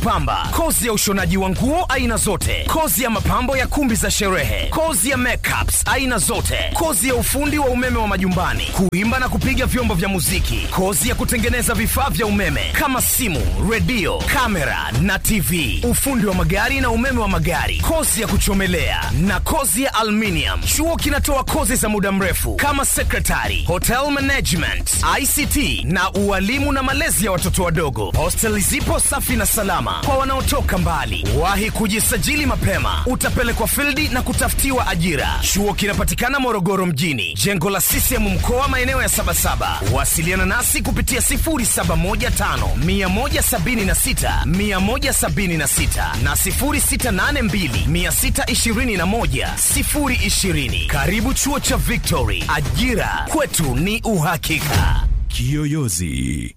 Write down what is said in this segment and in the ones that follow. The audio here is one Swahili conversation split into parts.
kupamba, kozi ya ushonaji wa nguo aina zote, kozi ya mapambo ya kumbi za sherehe, kozi ya makeups aina zote, kozi ya ufundi wa umeme wa majumbani, kuimba na kupiga vyombo vya muziki, kozi ya kutengeneza vifaa vya umeme kama simu, redio, kamera na TV, ufundi wa magari na umeme wa magari, kozi ya kuchomelea na kozi ya aluminium. Chuo kinatoa kozi za muda mrefu kama secretary, hotel management, ICT na ualimu na malezi ya watoto wadogo. Hostel zipo safi na salama kwa wanaotoka mbali. Wahi kujisajili mapema, utapelekwa fildi na kutafutiwa ajira. Chuo kinapatikana Morogoro mjini, jengo la CCM mkoa, maeneo ya Sabasaba. Wasiliana nasi kupitia 0715 176 176 na 0682 621 020. Karibu chuo cha Victory, ajira kwetu ni uhakika. Kiyoyozi.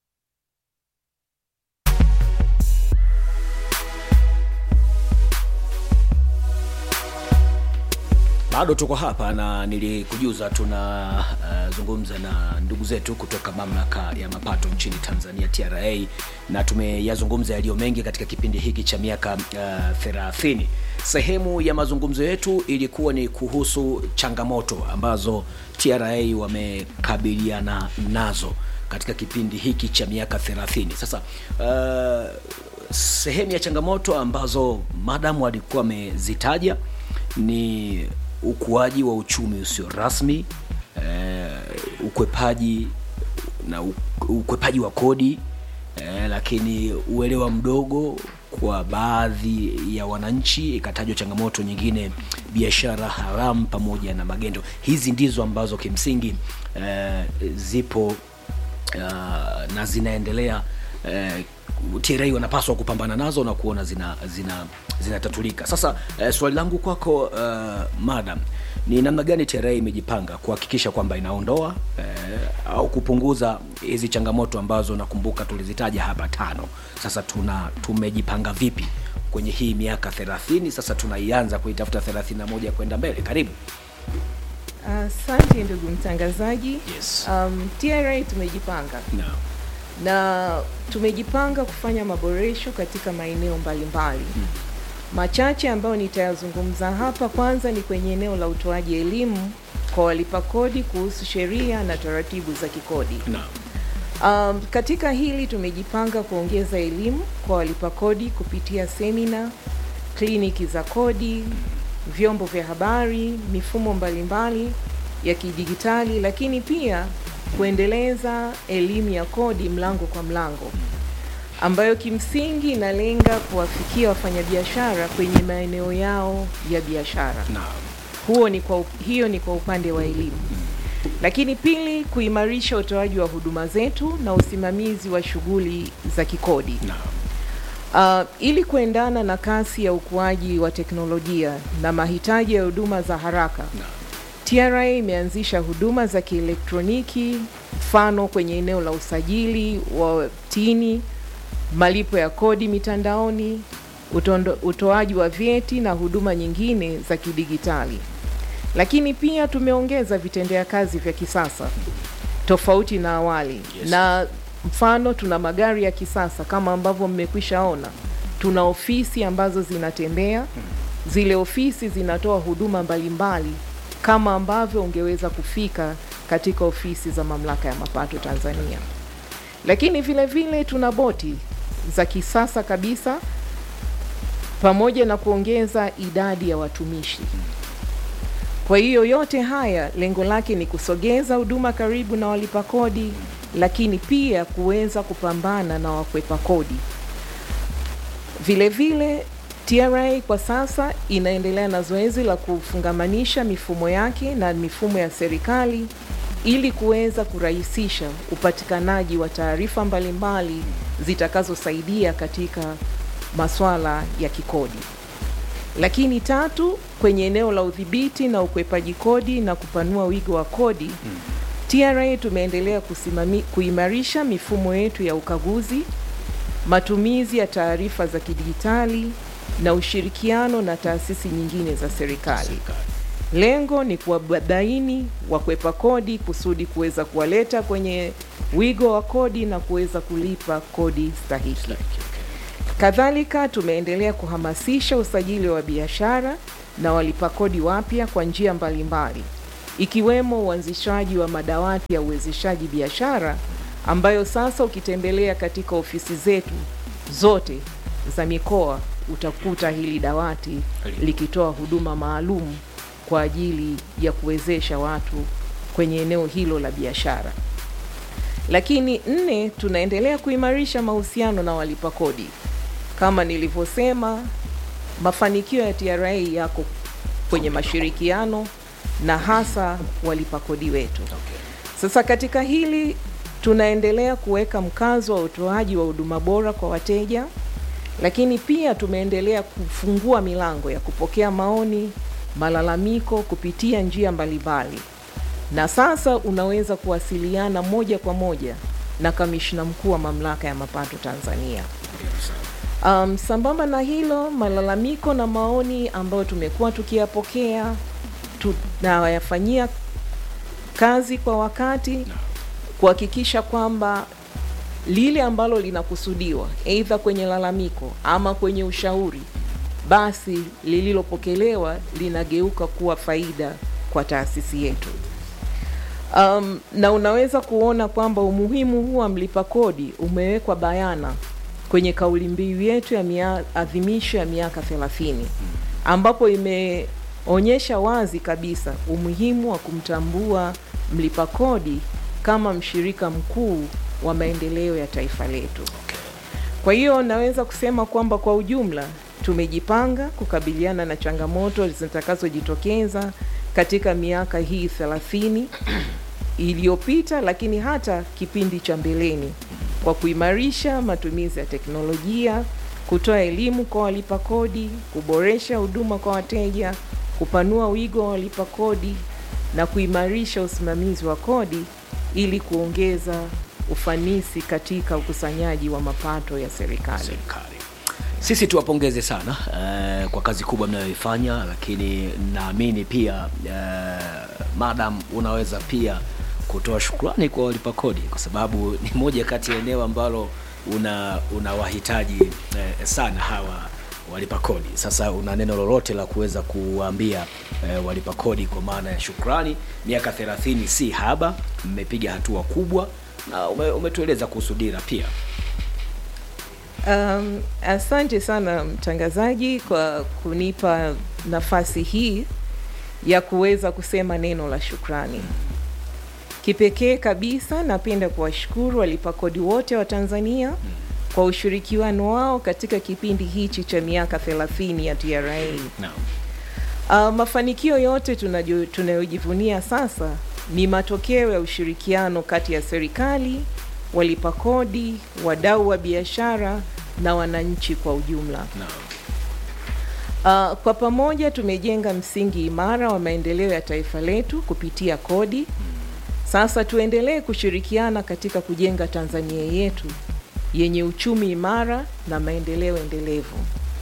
bado tuko hapa na nilikujuza tunazungumza uh, na ndugu zetu kutoka mamlaka ya mapato nchini tanzania tra na tumeyazungumza yaliyo mengi katika kipindi hiki cha miaka thelathini uh, sehemu ya mazungumzo yetu ilikuwa ni kuhusu changamoto ambazo tra wamekabiliana nazo katika kipindi hiki cha miaka 30 sasa uh, sehemu ya changamoto ambazo madam alikuwa amezitaja ni ukuaji wa uchumi usio rasmi eh, ukwepaji na ukwepaji wa kodi eh, lakini uelewa mdogo kwa baadhi ya wananchi ikatajwa changamoto nyingine biashara haramu pamoja na magendo hizi ndizo ambazo kimsingi eh, zipo uh, na zinaendelea eh, TRA wanapaswa kupambana nazo na kuona zina zina zinatatulika. Sasa eh, swali langu kwako uh, madam ni namna gani TRA imejipanga kuhakikisha kwamba inaondoa eh, au kupunguza hizi changamoto ambazo nakumbuka tulizitaja hapa tano. Sasa tuna tumejipanga vipi kwenye hii miaka 30 sasa tunaianza kuitafuta 31 kwenda mbele. Karibu. Asante uh, ndugu mtangazaji. Yes. Um, TRA tumejipanga No. na tumejipanga kufanya maboresho katika maeneo mbalimbali hmm. Machache ambayo nitayazungumza hapa, kwanza ni kwenye eneo la utoaji elimu kwa walipa kodi kuhusu sheria na taratibu za kikodi. No. Um, katika hili tumejipanga kuongeza elimu kwa walipa kodi kupitia semina, kliniki za kodi, vyombo vya habari, mifumo mbalimbali ya kidijitali, lakini pia kuendeleza elimu ya kodi mlango kwa mlango ambayo kimsingi inalenga kuwafikia wafanyabiashara kwenye maeneo yao ya biashara. No. Huo ni kwa, hiyo ni kwa upande wa elimu. Lakini pili, kuimarisha utoaji wa huduma zetu na usimamizi wa shughuli za kikodi. No. Uh, ili kuendana na kasi ya ukuaji wa teknolojia na mahitaji ya huduma za haraka No. TRA imeanzisha huduma za kielektroniki, mfano kwenye eneo la usajili wa tini, malipo ya kodi mitandaoni, utondo, utoaji wa vyeti na huduma nyingine za kidigitali. Lakini pia tumeongeza vitendea kazi vya kisasa tofauti na awali Yes. na mfano tuna magari ya kisasa kama ambavyo mmekwisha ona. Tuna ofisi ambazo zinatembea, zile ofisi zinatoa huduma mbalimbali kama ambavyo ungeweza kufika katika ofisi za mamlaka ya mapato Tanzania. Lakini vile vile tuna boti za kisasa kabisa pamoja na kuongeza idadi ya watumishi. Kwa hiyo yote haya lengo lake ni kusogeza huduma karibu na walipa kodi, lakini pia kuweza kupambana na wakwepa kodi. Vile vile TRA kwa sasa inaendelea na zoezi la kufungamanisha mifumo yake na mifumo ya serikali ili kuweza kurahisisha upatikanaji wa taarifa mbalimbali zitakazosaidia katika masuala ya kikodi. Lakini tatu, kwenye eneo la udhibiti na ukwepaji kodi na kupanua wigo wa kodi, TRA tumeendelea kusimami, kuimarisha mifumo yetu ya ukaguzi, matumizi ya taarifa za kidijitali na ushirikiano na taasisi nyingine za serikali. Lengo ni kuwabaini wakwepa kodi kusudi kuweza kuwaleta kwenye wigo wa kodi na kuweza kulipa kodi stahiki. Kadhalika tumeendelea kuhamasisha usajili wa biashara na walipa kodi wapya kwa njia mbalimbali ikiwemo uanzishaji wa madawati ya uwezeshaji biashara ambayo sasa ukitembelea katika ofisi zetu zote za mikoa utakuta hili dawati likitoa huduma maalum kwa ajili ya kuwezesha watu kwenye eneo hilo la biashara. Lakini nne, tunaendelea kuimarisha mahusiano na walipa kodi. Kama nilivyosema, mafanikio ya TRA yako kwenye mashirikiano na hasa walipa kodi wetu. Sasa katika hili tunaendelea kuweka mkazo wa utoaji wa huduma bora kwa wateja, lakini pia tumeendelea kufungua milango ya kupokea maoni, malalamiko kupitia njia mbalimbali, na sasa unaweza kuwasiliana moja kwa moja na kamishna mkuu wa mamlaka ya mapato Tanzania. Um, sambamba na hilo, malalamiko na maoni ambayo tumekuwa tukiyapokea tunayafanyia kazi kwa wakati kuhakikisha kwamba lile ambalo linakusudiwa aidha kwenye lalamiko ama kwenye ushauri, basi lililopokelewa linageuka kuwa faida kwa taasisi yetu. Um, na unaweza kuona kwamba umuhimu huu wa mlipa kodi umewekwa bayana kwenye kauli mbiu yetu ya maadhimisho ya miaka 30 ambapo imeonyesha wazi kabisa umuhimu wa kumtambua mlipa kodi kama mshirika mkuu wa maendeleo ya taifa letu. Kwa hiyo naweza kusema kwamba kwa ujumla tumejipanga kukabiliana na changamoto zitakazojitokeza katika miaka hii 30 iliyopita, lakini hata kipindi cha mbeleni kwa kuimarisha matumizi ya teknolojia, kutoa elimu kwa walipa kodi, kuboresha huduma kwa wateja, kupanua wigo wa walipa kodi na kuimarisha usimamizi wa kodi ili kuongeza ufanisi katika ukusanyaji wa mapato ya serikali. serikali. Sisi tuwapongeze sana eh, kwa kazi kubwa mnayoifanya, lakini naamini pia eh, madam, unaweza pia kutoa shukrani kwa walipa kodi, kwa sababu ni moja kati ya eneo ambalo una unawahitaji eh, sana hawa walipa kodi. Sasa una neno lolote la kuweza kuwaambia eh, walipa kodi kwa maana ya shukrani? Miaka 30 si haba, mmepiga hatua kubwa na ume, umetueleza kuhusu dira pia. Um, asante sana mtangazaji kwa kunipa nafasi hii ya kuweza kusema neno la shukrani. Kipekee kabisa napenda kuwashukuru walipa kodi wote wa Tanzania kwa ushirikiano wao katika kipindi hichi cha miaka 30 ya TRA. Naam. Uh, mafanikio yote tunajo- tunayojivunia sasa ni matokeo ya ushirikiano kati ya serikali, walipa kodi, wadau wa biashara na wananchi kwa ujumla. Naam. Uh, kwa pamoja tumejenga msingi imara wa maendeleo ya taifa letu kupitia kodi. Sasa tuendelee kushirikiana katika kujenga Tanzania yetu yenye uchumi imara na maendeleo endelevu.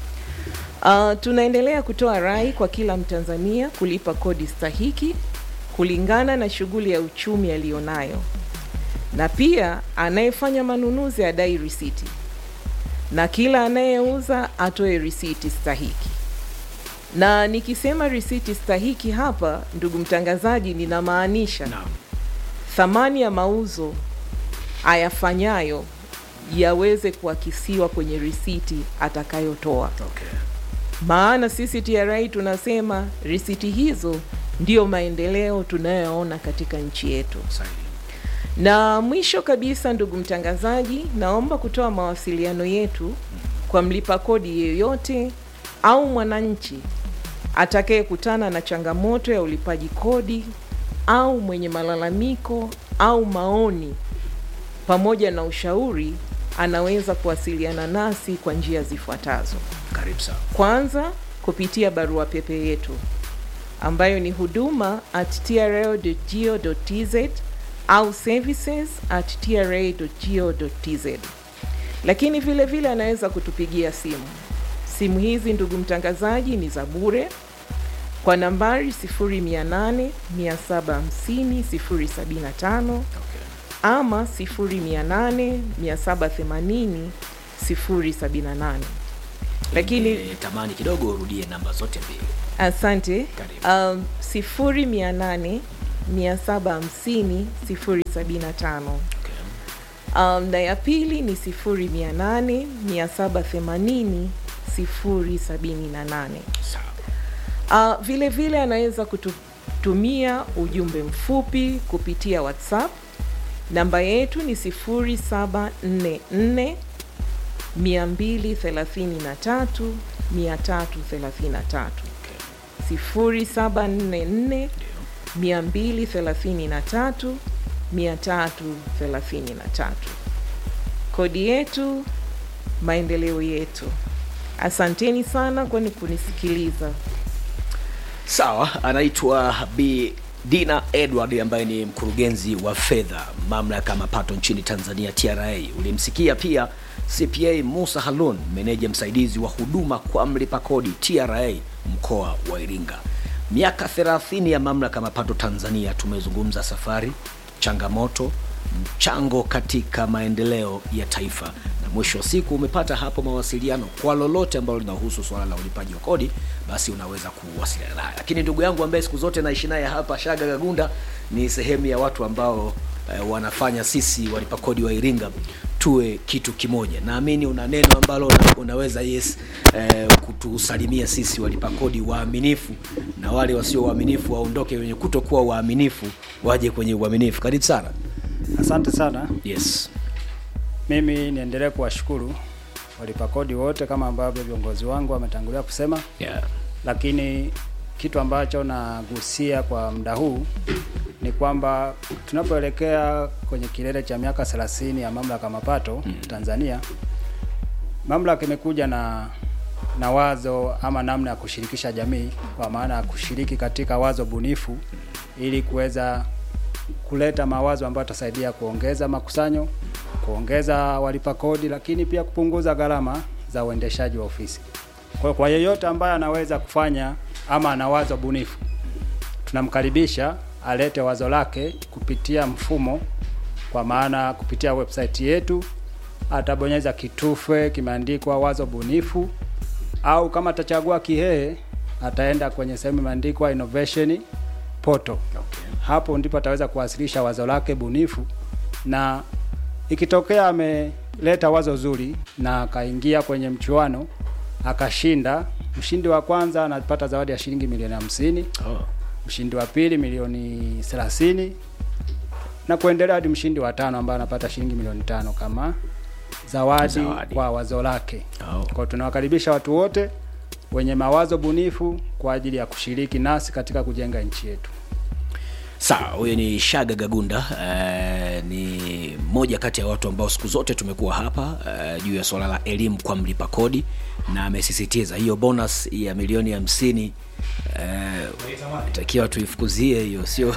Uh, tunaendelea kutoa rai kwa kila Mtanzania kulipa kodi stahiki kulingana na shughuli ya uchumi aliyonayo, na pia anayefanya manunuzi adai risiti, na kila anayeuza atoe risiti stahiki. Na nikisema risiti stahiki hapa, ndugu mtangazaji, ninamaanisha Naam. thamani ya mauzo ayafanyayo yaweze kuakisiwa kwenye risiti atakayotoa. Okay. Maana sisi TRA tunasema risiti hizo ndiyo maendeleo tunayoona katika nchi yetu. Sahihi. Na mwisho kabisa, ndugu mtangazaji, naomba kutoa mawasiliano yetu kwa mlipa kodi yeyote au mwananchi atakayekutana na changamoto ya ulipaji kodi au mwenye malalamiko au maoni pamoja na ushauri, anaweza kuwasiliana nasi kwa njia zifuatazo. Karibu sana. Kwanza kupitia barua pepe yetu ambayo ni huduma at tra.go.tz au services at tra.go.tz, lakini vile vile anaweza kutupigia simu. Simu hizi ndugu mtangazaji ni za bure kwa nambari 0800 750 075 Okay. ama 0800 780 078 lakini e, tamani kidogo urudie namba zote mbili asante Karibu. um, sifuri mia nane mia saba hamsini sifuri sabini na tano okay. um, na ya pili ni sifuri mia nane mia saba themanini sifuri sabini na nane sawa uh, vile vile anaweza kututumia ujumbe mfupi kupitia whatsapp namba yetu ni 0744 233 333 0744 233 333 kodi yetu maendeleo yetu asanteni sana kwani kunisikiliza sawa anaitwa b dina edward ambaye ni mkurugenzi wa fedha mamlaka ya mapato nchini tanzania tra ulimsikia pia cpa musa halun meneja msaidizi wa huduma kwa mlipa kodi tra mkoa wa iringa miaka 30 ya mamlaka ya mapato tanzania tumezungumza safari changamoto mchango katika maendeleo ya taifa na mwisho wa siku umepata hapo mawasiliano kwa lolote ambalo linahusu swala la ulipaji wa kodi basi unaweza kuwasiliana naye lakini ndugu yangu ambaye siku zote naishi naye hapa shaga gagunda ni sehemu ya watu ambao eh, wanafanya sisi walipa kodi wa iringa tuwe kitu kimoja naamini una neno ambalo una, unaweza yes eh, kutusalimia sisi walipa kodi waaminifu na wale wasio waaminifu waondoke wenye kutokuwa waaminifu waje kwenye uaminifu karibu sana Asante sana. yes Mimi niendelee kuwashukuru walipa kodi wote kama ambavyo viongozi wangu wametangulia kusema, yeah. lakini kitu ambacho nagusia kwa muda huu ni kwamba tunapoelekea kwenye kilele cha miaka 30 ya mamlaka ya mapato mm. Tanzania, mamlaka imekuja na na wazo ama namna ya kushirikisha jamii, kwa maana ya kushiriki katika wazo bunifu ili kuweza kuleta mawazo ambayo yatasaidia kuongeza makusanyo, kuongeza walipa kodi, lakini pia kupunguza gharama za uendeshaji wa ofisi. Kwa, kwa yeyote ambaye anaweza kufanya ama ana wazo bunifu, tunamkaribisha alete wazo lake kupitia mfumo, kwa maana kupitia website yetu atabonyeza kitufe kimeandikwa wazo bunifu, au kama atachagua Kihehe ataenda kwenye sehemu imeandikwa innovation portal. Hapo ndipo ataweza kuwasilisha wazo lake bunifu, na ikitokea ameleta wazo zuri na akaingia kwenye mchuano akashinda, mshindi wa kwanza anapata zawadi ya shilingi milioni hamsini oh. mshindi wa pili milioni 30 na kuendelea hadi mshindi wa tano ambaye anapata shilingi milioni tano kama zawadi, Zawadi. kwa wazo lake. Oh. Kwa hiyo tunawakaribisha watu wote wenye mawazo bunifu kwa ajili ya kushiriki nasi katika kujenga nchi yetu. sawa huyu ni shaga gagunda eh, ni moja kati ya watu ambao siku zote tumekuwa hapa eh, juu ya swala la elimu kwa mlipa kodi na amesisitiza hiyo bonus ya milioni hamsini eh, takiwa tuifukuzie hiyo sio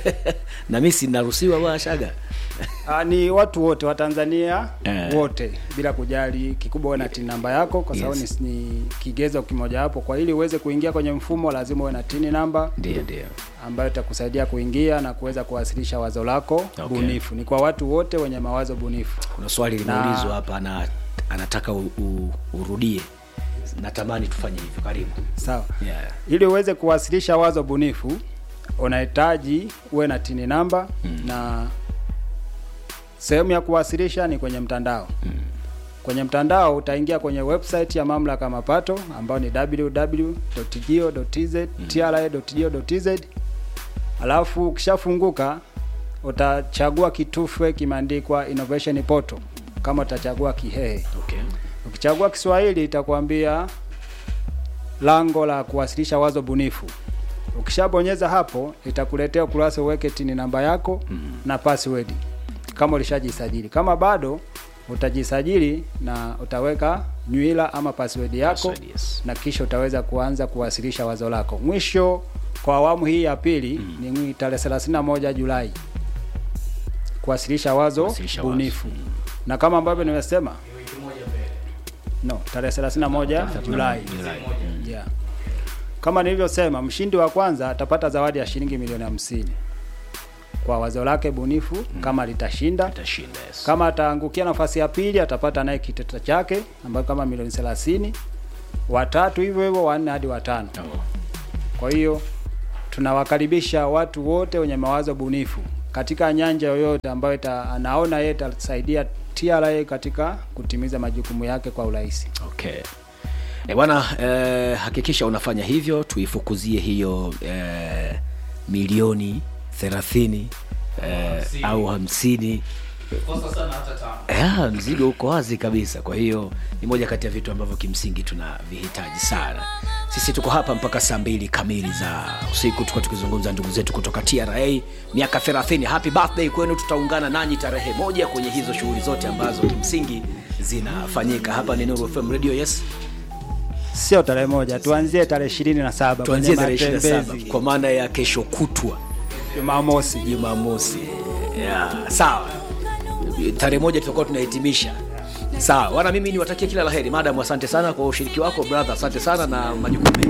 na mi sinaruhusiwa bwana shaga Ah, ni watu wote wa Tanzania Eh. wote bila kujali kikubwa uwe na TIN namba yako kwa sababu Yes. ni, ni kigezo kimoja hapo. Kwa ili uweze kuingia kwenye mfumo lazima uwe na TIN namba ndio ndio ambayo itakusaidia kuingia na kuweza kuwasilisha wazo lako Okay. bunifu. Ni kwa watu wote wenye mawazo bunifu. kuna swali Na- limeulizwa hapa na anataka u, u, urudie natamani tufanye hivyo karibu Sawa. yeah. Ili uweze kuwasilisha wazo bunifu unahitaji uwe na TIN namba na sehemu ya kuwasilisha ni kwenye mtandao. Kwenye mtandao utaingia kwenye website ya mamlaka ya mapato ambayo ni www.go.tz tra.go.tz. Alafu ukishafunguka utachagua kitufe kimeandikwa innovation portal kama utachagua Kihehe. okay. Ukichagua Kiswahili itakwambia lango la kuwasilisha wazo bunifu. Ukishabonyeza hapo itakuletea ukurasa uweke tini namba yako na password kama ulishajisajili. Kama bado utajisajili na utaweka nywila ama password yako Password, yes. na kisha utaweza kuanza kuwasilisha wazo lako. Mwisho kwa awamu hii ya pili ni tarehe 31 Julai kuwasilisha wazo Kuwasilisha wazo. bunifu na kama ambavyo nimesema no tarehe 31 Julai Julai. yeah. Kama nilivyosema, mshindi wa kwanza atapata zawadi ya shilingi milioni hamsini. kwa wazo lake bunifu kama litashinda Itashinda, yes. kama ataangukia nafasi ya pili atapata naye kiteta chake ambayo kama milioni 30 watatu hivyo hivyo wanne hadi watano Oh. kwa hiyo tunawakaribisha watu wote wenye mawazo bunifu katika nyanja yoyote ambayo ita, anaona yeye itasaidia TRA katika kutimiza majukumu yake kwa urahisi. Okay. E bwana eh, hakikisha unafanya hivyo tuifukuzie hiyo eh, milioni thelathini eh, au hamsini kosa sana hata tano ya, mzigo uko wazi kabisa kwa hiyo ni moja kati ya vitu ambavyo kimsingi tunavihitaji sana sisi tuko hapa mpaka saa mbili kamili za usiku tuko tukizungumza ndugu zetu kutoka tra miaka 30 happy birthday kwenu tutaungana nanyi tarehe moja kwenye hizo shughuli zote ambazo kimsingi zinafanyika hapa ni Nuru FM radio yes Sio tarehe moja, tuanzie tarehe ishirini na saba tuanzie kwenye tarehe 27 matembezi kwa maana ya kesho kutwa Jumamosi. jumamosi yeah, sawa tarehe moja tutakuwa tunahitimisha sawa wana mimi niwatakie kila laheri madam asante sana kwa ushiriki wako brother asante sana na majukumu